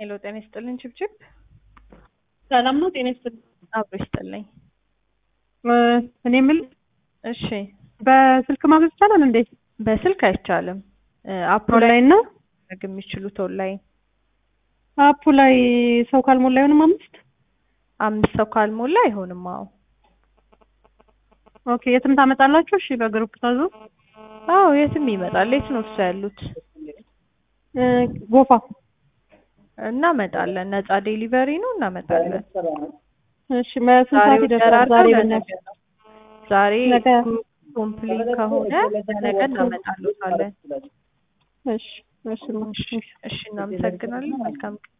ሄሎ ጤና ይስጥልኝ ችብችብ ሰላም ነው። ጤና ይስጥልኝ። አብሮ ይስጥልኝ። እ እኔ የምልህ እሺ በስልክ ማዘዝ ይቻላል እንዴ? በስልክ አይቻልም። እ አፑ ላይ ኦንላይን ነው። ማድረግ የሚችሉት ኦንላይን አፑ ላይ ሰው ካልሞላ አይሆንም። አምስት አምስት ሰው ካልሞላ አይሆንም። አዎ ኦኬ። የትም ታመጣላችሁ? እሺ በግሩፕ ታዙ። አዎ የትም ይመጣል። የት ነው እሱ ያሉት? እ ጎፋ እናመጣለን። ነፃ ዴሊቨሪ ነው እናመጣለን። እሺ በስንት ሰዓት ዛሬ ይደርሳል? ደራርበው ዛሬ ለነገ በእናትህ ነው። ዛሬ ነገ ኮምፕሊት ከሆነ ለነገ እናመጣሉታለን። እሺ እሺ እሺ እሺ፣ እናመሰግናለን። መልካም